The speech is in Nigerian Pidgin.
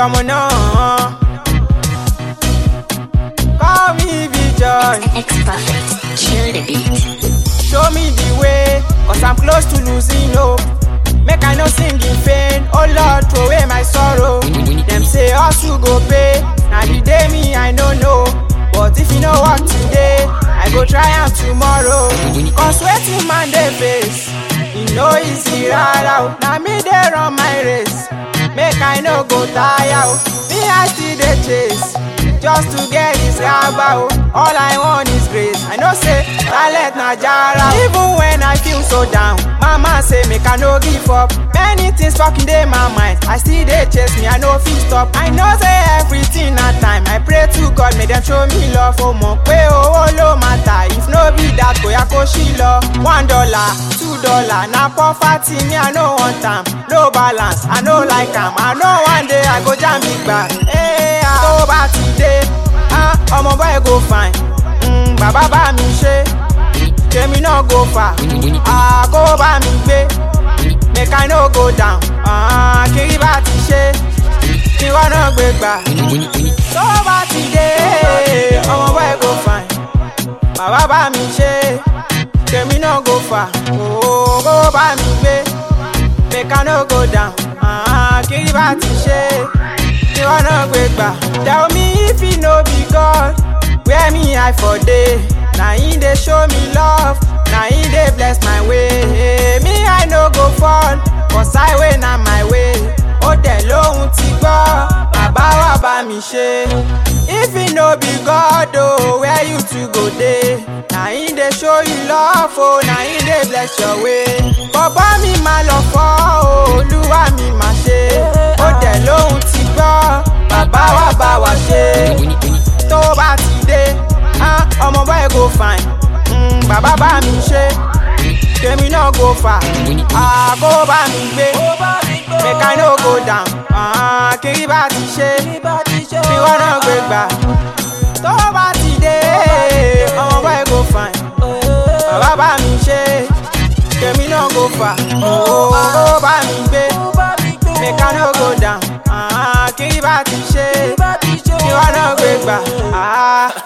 ọmọ náà. Call me Joy. X Perfect. Kill the beat. Show me the way, cause I'm close to losing hope. Make I no sing in vain. Oh Lord, throw away my sorrow. Them say hustle go pay. Now the day me I no know. But if you know what today, I go try am tomorrow. Cause waiting man dey face. E no easy rara o. Na me dey run my race. Make I no go tire o. Me I still dey chase. Just to get this raba o. All I want is grace. I know say talent na jara. o. Even when I feel so down, mama say make I no give up. Many things fucking dey my mind. I still dey chase me, I no fit stop. I know say everything na time. I pray to God make dem show me love. O mọ̀ pé owó ló matter. If no be that, kò yá kó ṣí lọ. One dollar, two dollar, na poverty me I no want am. No balance, I no like am. I know one day I go jam big bag. Hey, ah, tó bá ti dé, ah, ọmọ boy go fine. Mm, bàbá bá mi ṣe, tèmi náà go far. Ah, kó bá mi gbé, make I no go down. Ah, kiri bá ti ṣe, kí wọ́n náà gbé gbà. Tó bá ti dé, ọmọ boy go fine. Bàbá bá mi ṣe, tèmi náà go far. Oh, kó bá mi gbé, make I no go down. Ah, kiri bá ti ṣe, kí wọ́n náà gbé gbà. Tell me if you no be God, where me I for dey? Na him dey show me love, na him dey bless my way. Me I no go fall, cause highway na my way. Ó dẹ̀ lóhun ti gbọ́, bàbá wa bá mi ṣe. If you no be God o, where you two go dey? Na him dey show you love o, na him dey bless your way. Bọ̀bọ́ mi máa lọ fọ́ o, olúwa mi máa ṣe. Ó dẹ̀ lóhun ti gbọ́, bàbá wa bá wa ṣe. Tó bá ti dé, ah, ọmọ boy go fine. Mm, bàbá bá mi ṣe, tèmi náà go far. Ah, kó bá mi gbé, make I no go down. Ah, kiri bá ti ṣe, kí wọ́n náà gbé gbà. Tó bá ti dé, ọmọ boy go fine. Bàbá bá mi ṣe, tèmi náà go far. Oh, kó bá mi gbé, make I no go down. Ah, kiri bá ti ṣe, kí wọ́n náà gbé gbà. Ah.